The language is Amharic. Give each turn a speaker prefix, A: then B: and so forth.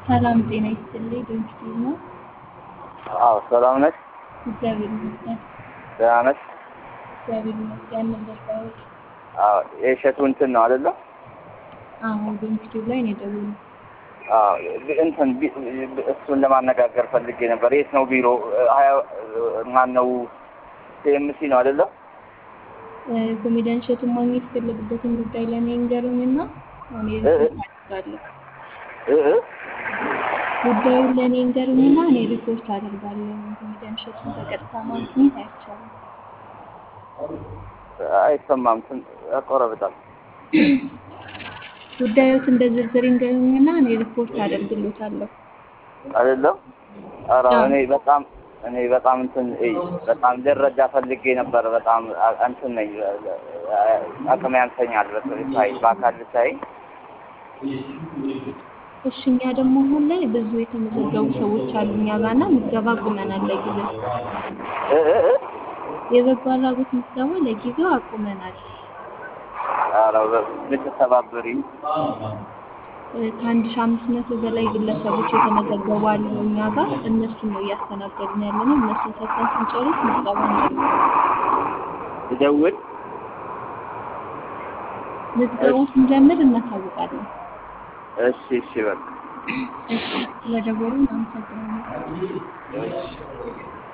A: ሰላም ጤና ይስጥልኝ። ድንግል ነው።
B: አዎ ሰላም ነሽ?
A: እግዚአብሔር ይመስገን።
B: ደህና ነሽ?
A: እግዚአብሔር ይመስገን። ነበር ባይወድ
B: አዎ የእሸቱ እንትን ነው አይደለ?
A: አዎ በዩቲዩብ ላይ ነው የደወሉት።
B: አዎ እንትን ቢ- እሱን ለማነጋገር ፈልጌ ነበር። የት ነው ቢሮ? ሀያ ማን ነው? ሲኤምሲ ነው አይደለ?
A: ኮሜዲያን እሸቱን ማግኘት የፈለጉበትን ጉዳይ ለእኔ እንገሩኝና እኔ ሪፖርት አደርጋለሁ።
B: እ እ
A: ጉዳዩን ለእኔ እንገሩኝና እኔ ሪፖርት አደርጋለሁ። ኮሜዲያን እሸቱን በቀጥታ ማግኘት አይቻልም።
B: አይሰማም። ትን ያቆረብጣል።
A: ጉዳዮትን በዝርዝር እንገሩኝና እኔ ሪፖርት አደርግሎታለሁ።
B: አይደለም? ኧረ
A: አዎ።
B: እኔ በጣም እኔ በጣም እንትን እይ፣ በጣም ልረዳ ፈልጌ ነበር። በጣም አ- እንትን ነኝ አቅም ያንሰኛል። በ- ሳይ በአካል ሳይ
A: እሺ እኛ ደግሞ አሁን ላይ ብዙ የተመዘገቡ ሰዎች አሉ እኛ ጋርና ምዝገባ አቁመናል ለጊዜው።
B: እ እ እ
A: የበጎ አድራጎት ምዝገባ ለጊዜው አቁመናል።
B: ኧረ በ- ብትተባበሪኝ
A: እ ከአንድ ሺህ አምስት መቶ በላይ ግለሰቦች የተመዘገቡ አሉ እኛ ጋር። እነሱን ነው እያስተናገድን ያለ ነው። እነሱን ሰርተን ስንጨርስ ምዝገባ እንጀምራለን።
B: ልደውል
A: ምዝገባውን ስንጀምር እናሳውቃለን።
B: እሺ እሺ በቃ
A: እሺ ስለደወሉ እናመሰግናለን።
B: እሺ